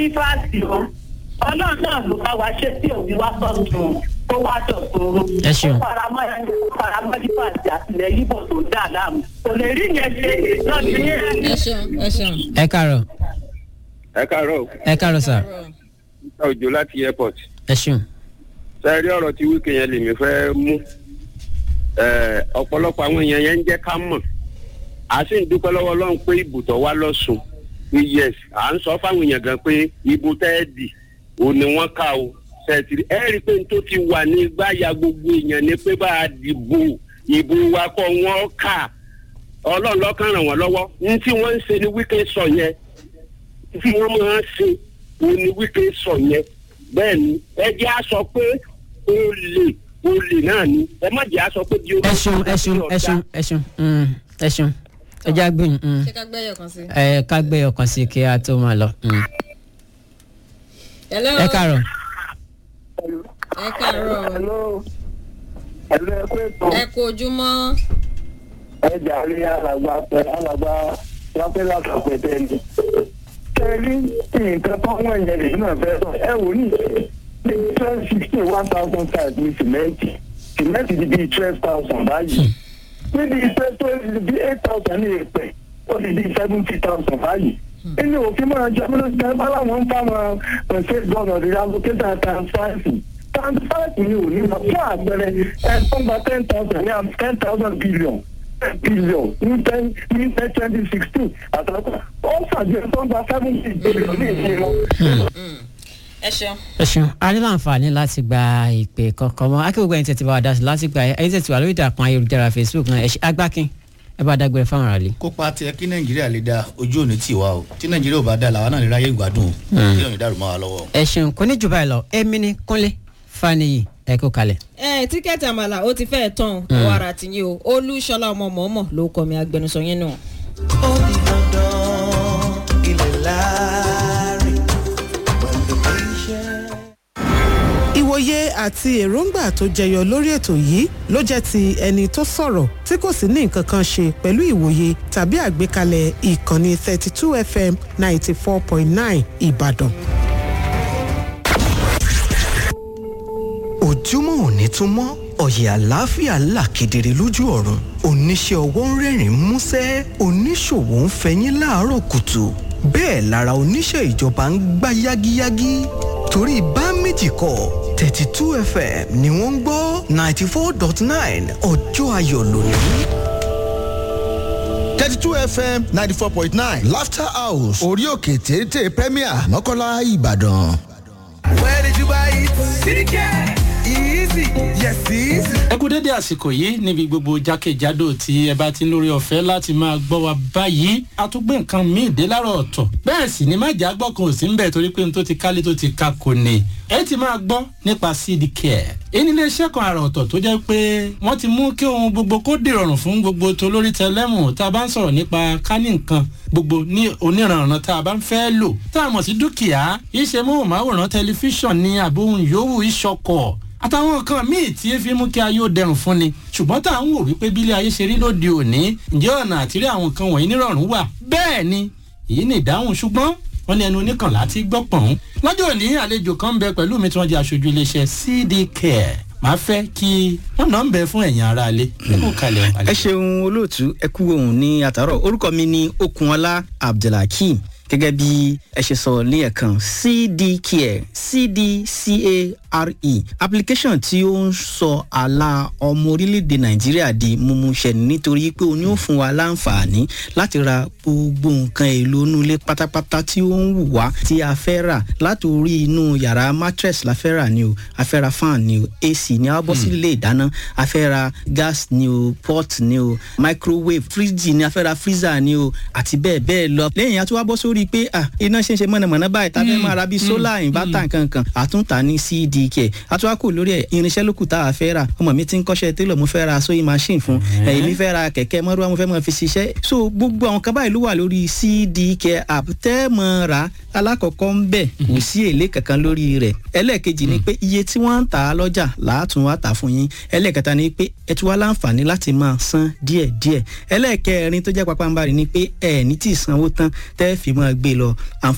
mọ́dífàsì o ọlọ́run náà ló bá wa ṣe tí òbí wá sọ́tún tó wá dọ̀tún Ẹ ṣeun. ó faramọ́ ẹni ó faramọ́ mọ́dífàsì àtìlẹ̀ yíbò tó dà láàmú kò lè rí yẹn ṣe lọ́dún yẹn. ẹ ṣeun ẹ ṣeun. ẹ káàárọ̀ ẹ káàárọ̀ ẹ káàárọ̀ sà ìta òjò láti airport ẹ ṣeun. sẹ́ẹ̀rí ọ̀rọ̀ tí wíkẹ́ yẹn lèmi fẹ́ mú Ẹ̀, ọ̀pọ̀lọpọ̀ àwọn èèyàn yẹn ń jẹ́ ká mọ̀ a sì ń dúpẹ́ lọ́wọ́ ọlọ́run pé ibùtọ̀ wá lọ́sùn pé yes à ń sọ fáwọn èèyàn gan pé ibo tẹ́ẹ̀dì ò ní wọ́n ká o sẹ́ẹ̀tìrì ẹ rí i pé n tó ti wà ní gbáya gbogbo èèyàn ni pé bá a dìbò ìbò wa kọ́ wọ́n kà ọlọ́run lọ́kàn ràn wọ́n lọ́wọ́ ní tí wọ́n ń ṣe ni wíkẹ́ sọ yẹn tí wọ́n máa ń ṣe òun ni wíkẹ́ sọ yẹn bẹ́ẹ̀ ni ẹ jẹ́ á sọ pé olè olè náà ni ẹ má jẹ́ á sọ pé bí ẹ ṣeun ẹ ṣeun ẹ ṣeun ẹ ṣeun mm, ẹ ṣeun ẹ já gbóyún mm. ṣé ká gbẹ́yọ̀ kan sí. ẹ ká gbé ọkàn sí kí a tó máa lọ. mm. hello. ẹ káàárọ̀ ẹ káàárọ̀ Hello. Hello, ẹ pé tó. ẹ kú ojúmọ́. ẹ jàre alàgbà pẹ alàgbà wọn fẹ́ látàpẹ tẹ́lẹ̀. tẹ́lẹ̀ nǹkan tó wọ́n yẹn lè náà fẹ́ sọ ẹ wò ní ní twelve sixteen one thousand five ní sìmẹ́ǹtì sìmẹ́ǹtì di bíi twelve thousand báyìí níbi ìfẹ́ tó di bíi eight thousand ní èpè ó di bíi seventy thousand báyìí. nínú òfin máa jẹ́ pé lóṣù tẹ́lẹ̀ báwọn ń fáwọn ṣe gbọ́dọ̀ di allocator transfer transfer ni ò ní lọ fún àpẹẹrẹ ẹ̀ tó ń gba ten thousand ní ten thousand billion billion ní ten ní ten twenty sixteen àtàkùn ó ṣàjẹ́ tó ń gba seventy billion ní ìṣe lọ. ẹ ṣeun. ẹ ṣeun a ní láǹfààní láti gba ìpè kankan mọ akérògbà ẹni tẹ̀tí bá wa dá sí láti gba ẹni tẹ̀tí wà lórí ìtàkùn ayélujára facebook náà ẹ ṣe agbákin ẹ bá dágbére fáwọn ará lè. kópa tiẹ̀ kí nàìjíríà lè da ojú òní tì wá o tí nàìjíríà ò bá da làwa náà lè ráyè ìgbádùn o kí lóun dàrú mọ́ wa lọ́wọ́. ẹ ṣeun kò ní jù báyìí lọ èmi ní kúnlé faniyi ẹ kó kalẹ̀. ẹ tíkẹ́ẹ̀tì àmàlà ó ti fẹ́ẹ̀ tán ọwọ́ ara ti yín o olúṣọlá ọmọ mọ̀ọ́mọ̀ ló kọ́ mi agbẹnusọ yín nù. ó di dandan ilẹ̀ láàrin when the patient. ìwòye àti èròǹgbà tó jẹyọ lórí ètò yìí ló jẹ́ ti ẹni tó sọ̀rọ̀ tí kò sì ní nǹkan kan ṣe pẹ̀lú ìwòye tàbí àgbékalẹ̀ ìkànnì 32 fm 94.9 ìbàdàn. ojúmọ́ òní tún mọ́ ọ̀yẹ̀ àlàáfíà là kedere lójú ọ̀run oníṣẹ́ ọwọ́ ń rẹ́rìn músẹ́ oníṣòwò ń fẹyín láàárọ̀ kùtù bẹ́ẹ̀ lára oníṣẹ́ ìjọba ń gbá yágíyágí torí bá méjì kọ thirty two fm ni wọ́n ń gbọ́ ninety four dot nine ọjọ́ ayọ̀ lónìí. thirty two fm ninety four point nine laughter house orí òkè téńté premier mọ́kànlá ìbàdàn. Where did you buy it? CDK. Easy. Yes, easy. ẹ kú dédé àsìkò yìí níbi gbogbo jákèjádò tí ẹ bá ti ń lórí ọ̀fẹ́ láti máa gbọ́ wa báyìí a tún gbé nǹkan míì dé láàárọ̀ ọ̀tọ̀ bẹ́ẹ̀ sì ni májà gbọ́ kan ò sí ń bẹ̀ torí pé n tó ti kálé tó ti ka kò ní ẹ ti máa gbọ́ nípa cd care èyí nílé iṣẹ́ kan àrà ọ̀tọ̀ tó jẹ́ pé wọ́n ti mú kí ohun gbogbo kó dìrọ̀rùn fún gbogbo tó lórí tẹlẹ́mù tá a bá ń sọ̀rọ̀ nípa kání nǹkan gbogbo ní oníranran tá a bá ń fẹ́ lò tá a mọ̀ sí dúkìá iṣẹ́ móhùnmáwòrán tẹlifíṣàn ní àbóhùn yòówù ìṣọkọ̀ àtàwọn nǹkan míì tí fi mú kí ayé ó dẹrùn fún ni ṣùgbọ́n tá à ń wò wípé bílé ayé ṣe rí lóde òní ǹjẹ́ ọ̀nà àtìrí àwọn nǹkan wọ̀nyí nírọ̀rùn wà bẹ́ẹ̀ ni èyí ni ìdáhùn ṣùgbọ́n wọ́n ní ẹnu oníkànlá ti gbọ́ pọ̀n. lọ́jọ́ òní àlejò kan ń bẹ pẹ̀lú mi tí wọ́n jẹ́ aṣojú iléeṣẹ́ cd care máa fẹ́ kí wọ́n náà ń bẹ fún ẹ̀yìn ara alẹ́ kó kalẹ̀ ẹ ṣeun olóòtú ẹ kú ohun ní àtàrọ orúkọ mi ní okunola abdulhakeem gẹ́gẹ́ bí ẹ ṣe sọ ní ẹ̀kan cdcare cdcare application tí ó ń sọ àlà ọmọ orílẹ̀-èdè nàìjíríà di mímúṣẹ nítorí pé o ní ó fún wa láǹfààní láti ra gbogbo nǹkan èlò inú ilé pátápátá tí ó ń wù wá tí a fẹ́ rà láti orí inú yàrá mattress la fẹ́ rà ni o a fẹ́ ra fan ni o ac ni a bọ́ sí ilé ìdáná a fẹ́ ra gas ni o pot ni o microwave fridge ni a fẹ́ ra freezer ni o àti bẹ́ẹ̀ bẹ́ẹ̀ lọ lẹ́yìn a tún wá bọ́ sórí pé ah iná ṣe ń ṣe mọ̀nàmọ́ná báyìí tá a fẹ́ máa ra bíi solar inverter nkankan àtúntà ní cdk àtúwákò lórí ẹ̀ irinṣẹ́ lókù tá a fẹ́ rà ọmọ mi ti ń kọ́ṣẹ́ télọ̀ mo fẹ́ ra sewing machine fún ẹ̀yìn mi fẹ́ ra kẹ̀kẹ́ mọ́rúwá mo fẹ́ mọ́ fi ṣiṣẹ́ so gbogbo àwọn kan báyìí ló wà lórí cdk app tẹ́ mọ́ ra alákọ̀ọ́kọ́ ń bẹ̀ kò sí èlé kankan lórí rẹ̀ ẹlẹ́ẹ̀kejì ni pé iye tí wọ́n ń tà á lọ́jà làátún wá tà fún yín ẹlẹ́ẹ̀kẹta ni pé ẹ tún wá láǹfààní láti máa san díẹ̀díẹ̀ ẹlẹ́ẹ̀kẹrin tó jẹ́ pápánbarì ni pé ẹ̀ ní tí ì sanwó tán tẹ́ fi máa gbé lọ àǹfààní